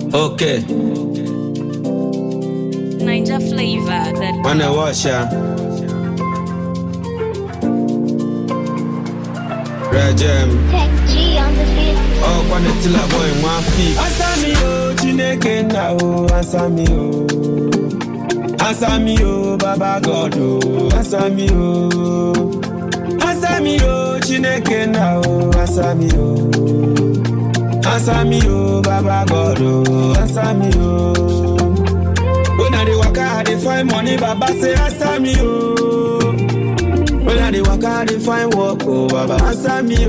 Okay, Niger flavor. That wanna watch ya? Rejem, Tech G on the beat. oh, kwana tila boy one feet. Answer me, oh, Chineke na oh, answer me, oh. Answer me, oh, Baba God, oh, answer me, oh. Answer me, oh, Chineke na oh, answer me, oh. Answer me, oh, Baba God, oh, answer me, oh. When I dey waka, I dey find money, Baba say answer me, oh. When I dey waka, I dey find work, oh, Baba answer me,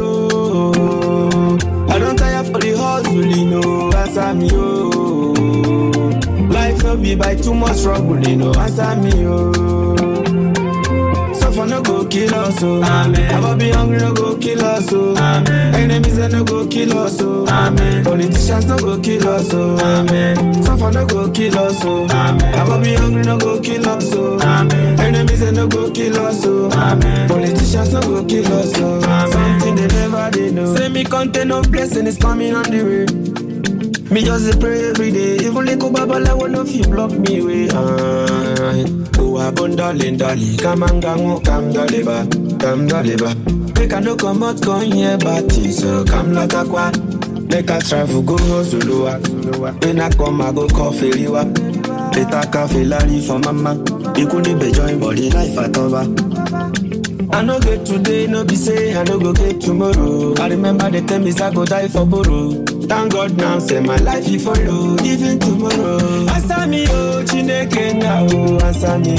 oh. I don't tire for the hustle, you know, answer me, oh. Life no be by too much struggle, you know, answer me, oh. Suffer no go kill us, oh. Amen. Never be hungry, no go kill us, oh. Amen. Enemies they no go kill us, oh. Amen. Politicians no go kill us, oh. Amen. Suffer no go kill us, oh. Amen. Never be hungry, no go kill us, oh. Amen. Enemies they no go kill us, oh. Amen. Politicians no go kill us, oh. Amen. Something they never did know. Say me content of blessing is coming on the way. Me just dey pray every day, even little babala will no fit block me way. Ah, oh, abon darling, darling, come and go, come daliba, come daliba. Make I no come out, come here, but so come like a quad. Make I travel, go hustle, when I come, I go call Feliwa. Later, cafe lari for mama. You couldn't be join body life at over. I no get today, no be say I no go get tomorrow. I remember the time is I go die for borrow. Thank God now, say my life you follow, even tomorrow. Answer me, oh, Chineke now, oh, answer me,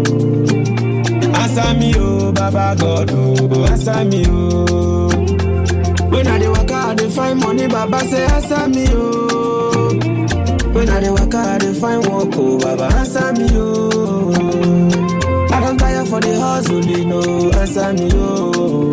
oh. Answer me, oh, Baba God, oh, answer me, oh. When I dey waka, I dey find money, Baba say answer me, oh. When I dey waka, I dey find work, oh, Baba answer me, oh. I don't tire for the hustle, you know, answer me, oh.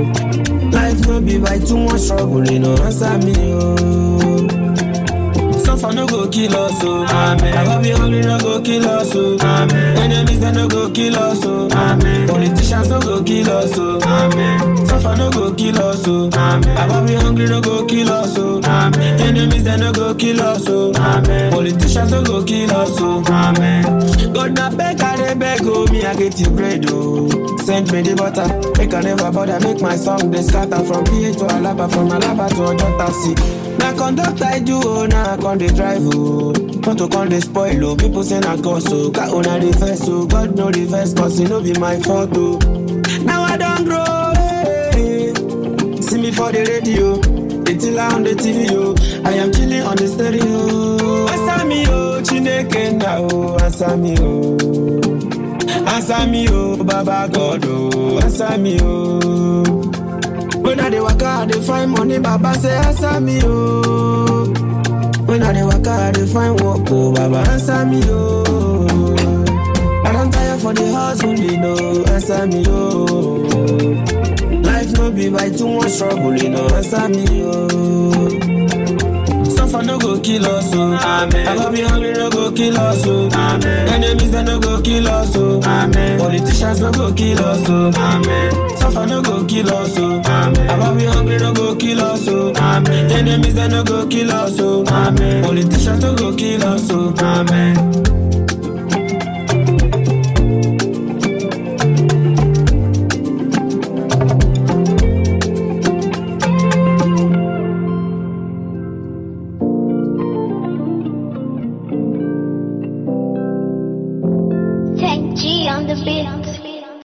Life no be by too much struggle, you know, answer me, oh. Suffer no go kill us, oh. Amen. I go be hungry, no go kill us, oh. Amen. Enemies they no go kill us, oh. Amen. Politicians no go kill us, oh. Amen. Suffer no go kill us, oh. Amen. I go be hungry, no go kill us, oh. Amen. Enemies they no go kill us, oh. Amen. Politicians no go kill us, oh. Amen. God na beg, I dey beg, oh. Me I get you bread, oh. Send me the butter, make I never bother, make my song they scatter from PA to Alaba, from Alaba to Ojota City. Na conduct I do, oh, now I con dey drive, oh. Not to con dey spoil, oh. People say na cause, oh. Car owner reverse, oh. God no reverse, cause it no be my fault, oh. Now I don't grow, hey. See me for the radio, they till on the TV, oh. I am chilling on the stereo. Answer me, oh, Chineke now, oh. Answer me, oh. Answer me, oh, Baba God, oh. Answer me, oh. When I dey waka, I dey find money, Baba say answer me, oh. When I dey waka, I dey find work, oh, Baba answer me, oh. I don't tire for the hustle, you know, answer me, oh. Life no be by too much struggle, you know, answer me, oh. Suffer no go kill us, oh. Amen. I go be hungry, no go kill us, oh. Amen. Enemies they no go kill us, oh. Amen. Politicians no go kill us, oh. Amen. Suffer no go kill us, oh. Amen. I go be hungry, no go kill us, oh. Amen. Enemies they no go kill us, oh. Amen. Politicians no go kill us, oh. Amen. Tech G on the beat.